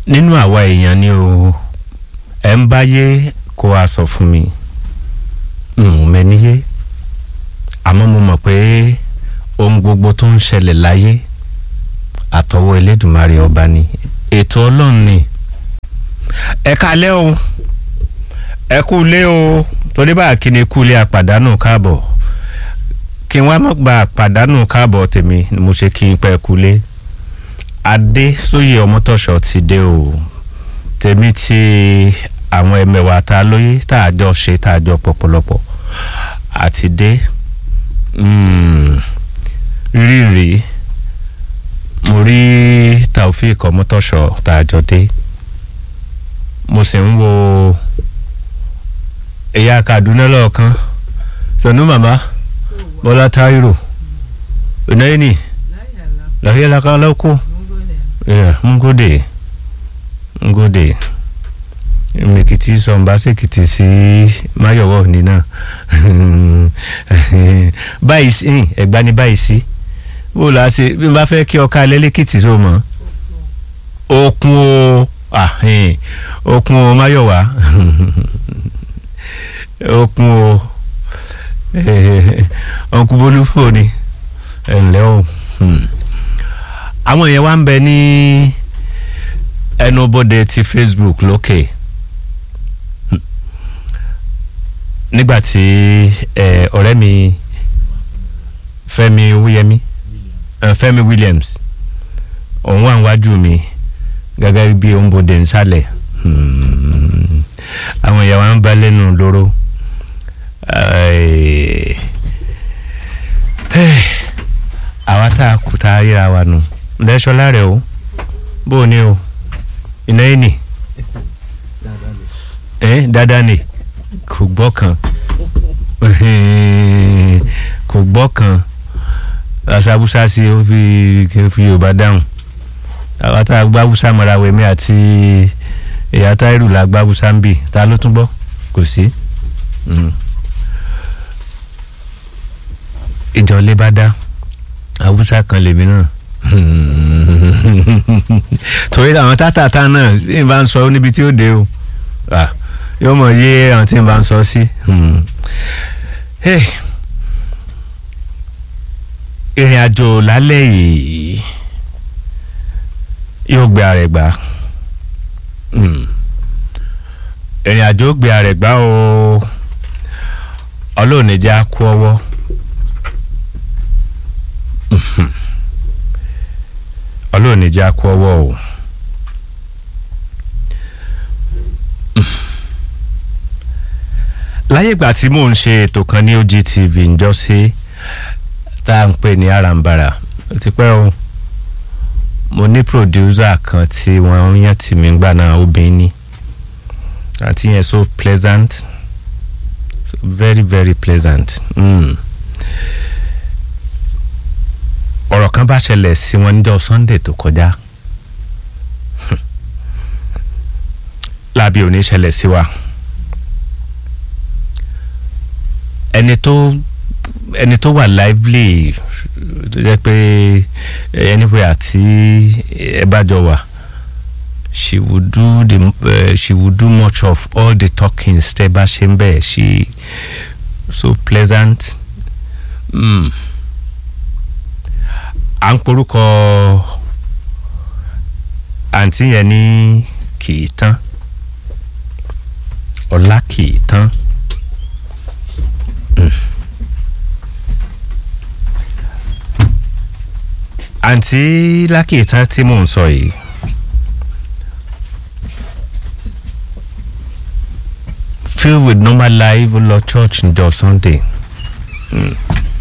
nínú àwa èèyàn ni o ẹ ń báyé kó a sọ fún mi n ò mẹ́níyé àmọ́ mo mọ̀ pé ohun gbogbo tó ń ṣẹlẹ̀ láyé àtọwọ́ Elédùmarè ọba ni ètò ọlọ́run ni ẹ kalẹ́ o ẹ kú ilé o torí bá kí ni kú ilé àpàdánù káàbọ̀ kí n wá má gba àpàdánù káàbọ̀ tèmi ni mo ṣe kí n pẹ́ kú ilé adé sóyè ọmọtọ́ṣọ ti dé o tèmi ti àwọn ẹmẹ̀wà tá a lóye tá a jọ ṣe tá a jọ pọ̀pọ̀lọpọ̀ àti dé rírì mo rí Taofeek ọmọtọ́ṣọ tá a jọ dé mo sì ń wo ẹ̀yà Kaduna lọ́ọ̀kan sọ̀nù màmá Bọ́lá Táírò ọ̀nàyẹ́nì lafiya la ka lauko mun gode mun gode mekiti sọ̀n bá sèkìtì sí máyọ̀wọ̀ ní náà báyìí sí ẹ̀gbá ní báyìí sí bó la ṣe bí n bá fẹ́ kí ọkà lẹ́lẹ́kìtì tó mọ̀ okun o okun o máyọ̀wá okun o ọkùn bolúfò ni ẹ̀ ǹlẹ́ o àwọn yẹn wá ń bẹ ní ẹnubodè ti Facebook lókè nígbà tí ọ̀rẹ́ mi Fẹ́mi Wúyẹmí Fẹ́mi Williams òun wà níwájú mi gẹ́gẹ́ bí òǹbodè nsàlẹ̀ àwọn yẹn wá ń bẹ lẹ́nu lóró àwa tá a kú tá a ríra wa nù ǹdẹ́sọ́lá rẹ̀ o bó o ní o iná yìí nì ẹ́ dáadáa nì kò gbọ́ kan kò gbọ́ kan aṣàbùsà sí ó fi fi yorùbá dáhùn àwa tá a gbá bùsà mọ́ra wẹ̀mí àti ẹ̀yà táírù la gbá bùsà ń bì ta ló tún gbọ́ kò sí ìjọ lè bá dá awúsá kan lèmi náà torí àwọn tátàtà náà ní bá ń sọ níbi tí ó dé o yóò mọ yé àwọn tí ń bá ń sọ sí. ìrìn àjò lálẹ́ yìí yóò gbé ara ẹ̀ gbà ìrìn àjò gbé ara ẹ̀ gbà o ọlọ́ọ̀ni jẹ́ á kú ọwọ́. ọlọ́run ní jẹ́ akú ọwọ́ o láyé ìgbà tí mò ń ṣe ètò kan ní OGTV ǹjọ́sí tá à ń pè ní arambara ó ti pẹ́ o mo ní pòdúsà kan tí wọ́n yàn tì mí gbà náà obìnrin ni àti yẹn so pleasant so very very pleasant. Mm ọ̀rọ̀ kan bá ṣẹlẹ̀ sí wọn níjọ́ Sunday tó kọjá lábí òní ṣẹlẹ̀ sí wa ẹni tó ẹni tó wà lively tó jẹ́ pé anywhere àti ẹ bá jọ wà she would do the uh, she would do much of all the talkings tẹ́ bá ṣe ń bẹ̀ she so pleasant. Mm à ń porúkọ àǹtí yẹn ní kì í tán ọlá kì í tán àǹtí lákì tán tí mò ń sọ yìí filled with normal life lọ church njọ́ Sunday. Mm.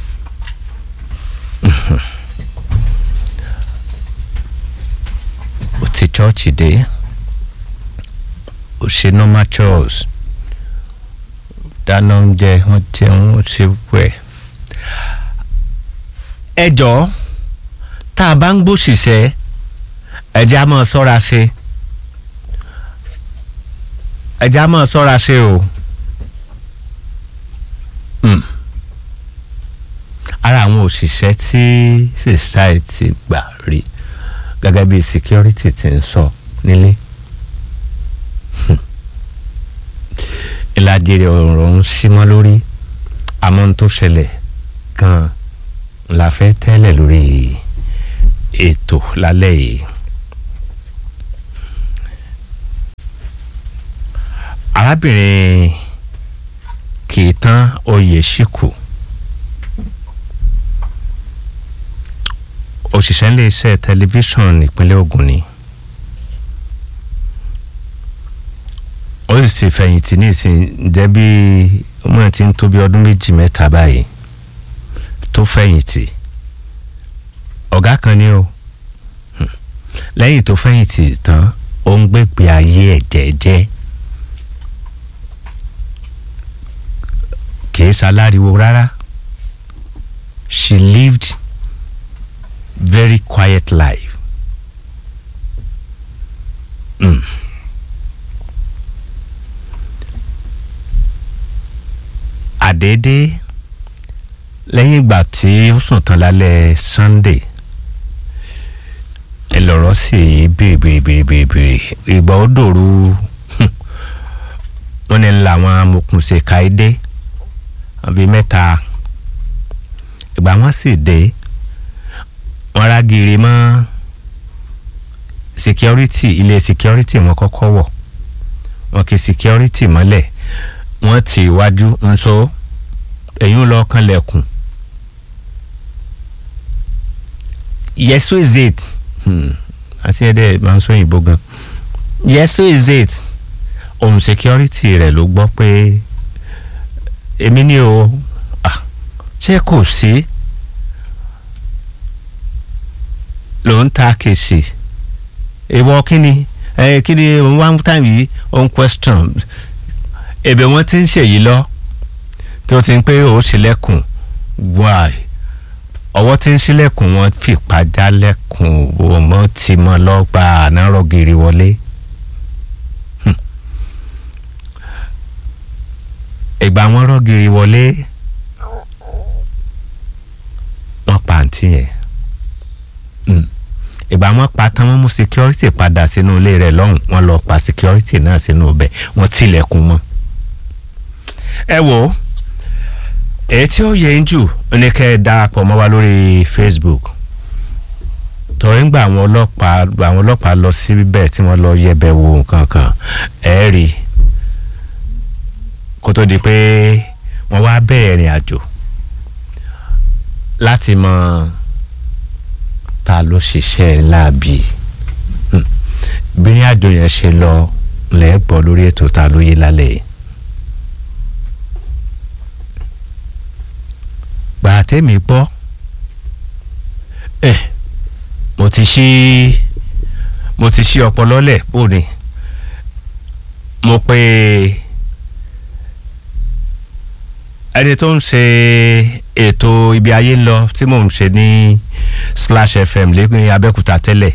ti chọ́ọ̀chì dé ó ṣe normal chores dáná oúnjẹ wọ́n jẹun ó ṣe wẹ̀. ẹ jọ̀ọ́ tá a bá ń gbòṣìṣẹ́ ẹ̀jẹ̀ á máa ṣọ́ra ṣe ẹ̀jẹ̀ á máa ṣọ́ra ṣe o. ara àwọn òṣìṣẹ́ tí society gbà rí gẹ́gẹ́ bí security ti ń sọ nílé ìlàjì rẹ̀ ọ̀rọ̀ ń símọ́ lórí àmọ́ ohun tó ṣẹlẹ̀ gan-an la fẹ́ tẹ́lẹ̀ lórí ètò lálẹ́ yìí. arábìnrin kìtàn oyèṣíkù òṣìṣẹ́ iléeṣẹ́ tẹlifíṣàn ìpínlẹ̀ Ògùn ni ó sì sì fẹ̀yìntì ní ìsìn jẹ́ bí wọ́n ti ń tó bí ọdún méjì mẹ́ta báyìí tó fẹ̀yìntì ọ̀gá kan ni o lẹ́yìn tó fẹ̀yìntì tán ó ń gbégbé ayé ẹ̀ jẹ́jẹ́ kìí ṣaláriwo rárá she lived very quiet life. Mm. àdédé lẹ́yìn ìgbà tí ó sùn tán lálẹ́ Sunday ẹ lọ́rọ̀ sí bèrèbèrèbèrè ìgbà ó dòru wọ́n ní làwọn amòkùnṣe káídé bíi mẹ́ta ìgbà wọ́n sì dé wọ́n rágìrì mọ́ security ilé security wọn kọ́kọ́ wọ̀ wọ́n kì security mọ́lẹ̀ wọ́n ti iwájú nso ẹ̀yìn lọ kanlẹ̀kùn yes is it àti ẹ̀dẹ̀ máa ń sọ òyìnbó gan yes is it ohun security rẹ̀ ló gbọ́ pé èmi ni o ṣé kò sí ló ń ta kèsì ìwọ kíni ẹ kíni one time yìí on question èbè wọn ti ń ṣèyí lọ tí ó ti ń pé ó ṣílẹ̀kùn wáì ọwọ́ tí ń ṣílẹ̀kùn wọn fìpá jálẹ̀kùn ọmọ tí mo lọ gba àná rọgìrì wọlé. ìgbà wọn rọgìrì wọlé wọn pa àǹtí yẹn ìgbà wọn pa tán wọn mú security padà sínú ilé rẹ̀ lọ́hùn wọn lọ pa security náà sínú ọbẹ̀ wọn tilẹ̀kùn mọ́ ẹ wò ó èyí tí ó yẹ ń jù ní kẹ́ ẹ darapọ̀ mọ́ wa lórí Facebook torí ń gba àwọn ọlọ́pàá àwọn ọlọ́pàá lọ síbẹ̀ tí wọ́n lọ yẹ̀bẹ̀ wo nǹkan kan ẹ rí kó tó di pé wọ́n wá bẹ̀rẹ̀ ìrìn àjò láti mọ ta ló ṣiṣẹ́ láàbì bí ní àjò yẹn ṣe lọ lẹ́ẹ̀gbọ́ lórí ètò ta ló yé lálẹ́ yìí. gbàrà tẹ́mi gbọ́ ẹ mo ti ṣí mo ti ṣí ọpọlọ lẹ̀ bó ni mo pe ẹni tó ń ṣe ètò ibi ayé ń lọ tí mò ń ṣe ní Splash FM lẹ́gbẹ̀ẹ́ Abẹ́òkúta tẹ́lẹ̀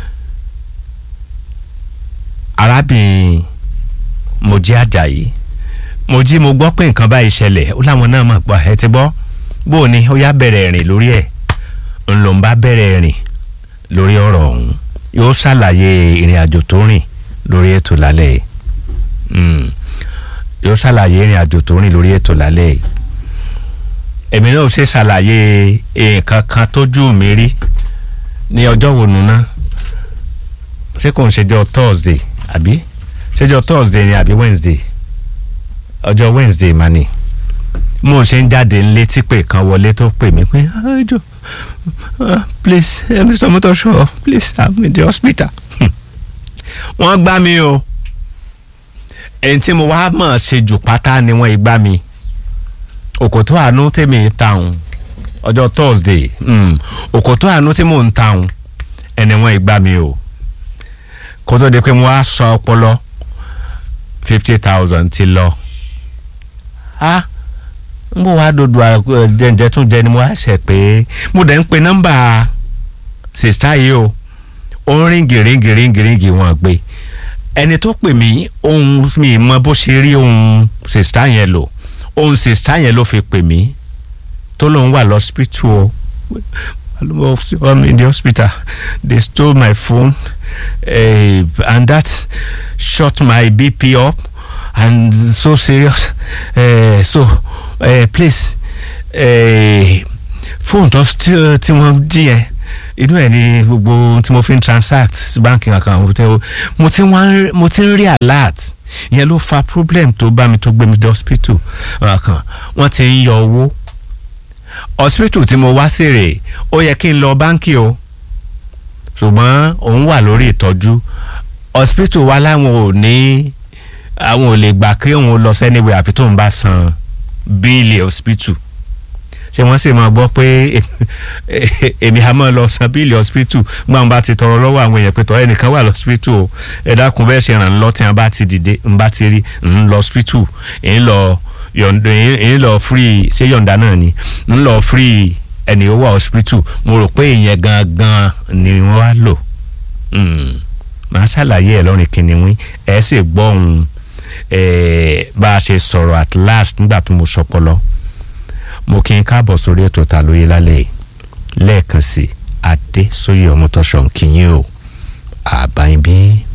arábìnrin Mojí Àjàyí Mojí mo gbọ́ pé nǹkan báyìí ṣẹlẹ̀ ó láwọn náà mọ̀ gbọ́ ẹ ti gbọ́ bó o ní ó yá bẹ̀rẹ̀ rìn lórí ẹ̀ ń lòún bá bẹ̀rẹ̀ rìn lórí ọ̀rọ̀ ọ̀hún yóò ṣàlàyé ìrìn àjò tó rìn lórí ètò lálẹ́ yìí yóò ṣàlàyé ìrìn àjò tó rìn lórí ètò lálẹ́ yìí èmi náà ṣe ṣàlàyé nǹkan kan tójú mi rí ní ọjọ́ wo nu ná ṣé kò ń ṣèjọ Thursday àbí ṣèjọ Thursday ni àbí Wednesday ọjọ́ Wednesday mà ni mo ṣe ń jáde ńlé tí pé kan wọlé tó pè mí pé ẹjọ please uh, Mr. Motosho please i'm in the hospital. wọ́n gbá mi o ẹni tí mo wá mọ̀ ṣe jù pátá ni wọ́n gbá mi òkòtó àánú tèmi tàun ọjọ́ Thursday òkòtó àánú tí mò ń tàun ẹni wọ́n gbá mi o kó tó di pé mo wá sọ ọpọlọ fifty thousand ti lọ. Ah n bò wá dodo jẹjẹ tún jẹ ni mo wá ṣe pé mo dẹ̀ ń pe nọ́mbà sista yìí o ó ń ríngì ríngì ríngì ríngì wọn gbé ẹni tó pè mí ohun mi mọ bó ṣe rí ohun sista yẹn lò ohun sista yẹn ló fi pè mí tó lóun wà lọ́sípítù o I'm in the hospital they stole my phone uh, and that shot my BP up and so serious uh, so uh, please fóònù tó tí wọ́n jí yẹn inú ẹ̀ ní gbogbo ohun tí mo fi ń transact báńkì kankan mo ti wá mo ti ń rí alert ìyẹn ló fa problem tó bá mi tó gbé mi dé hospital kan wọ́n ti ń yọ owó hospital tí mo wá sí rè ó yẹ kí n lọ báńkì o ṣùgbọ́n òun wà lórí ìtọ́jú hospital wa láwọn ò ní àwọn ò lè gbà kí òun lọ sẹ́niwé àfi tóun bá san bíìlì hospital ṣé wọ́n sì máa gbọ́ pé èmi á máa lọ san bíìlì hospital gbọ́n àwọn bá ti tọrọ lọ́wọ́ àwọn èèyàn pé tọ́ ẹnìkan wà lọ́spítù o ẹ dákun bẹ́ẹ̀ ṣe ràn án lọ tí wọ́n bá ti dìde ń bá ti rí ń lọ hospital ń lọ ń lọ free ṣé yọ̀ǹda náà ni ń lọ free ẹni ó wà hospital mo rò pé ìyẹn gangan ni wọ́n wá lò màá ṣàlàyé ẹ̀ lọ́rìn kìnìún ẹ̀ sì gbọ́ ohun bá a ṣe sọ̀rọ̀ at last nígbà tó mo sọpọlọ mo kí n káàbọ̀ sórí ètò ta lóye lálẹ́ yìí lẹ́ẹ̀kan sí adé sóyè ọmọtọ́sọ̀ nkìyìn o àbáyé bí.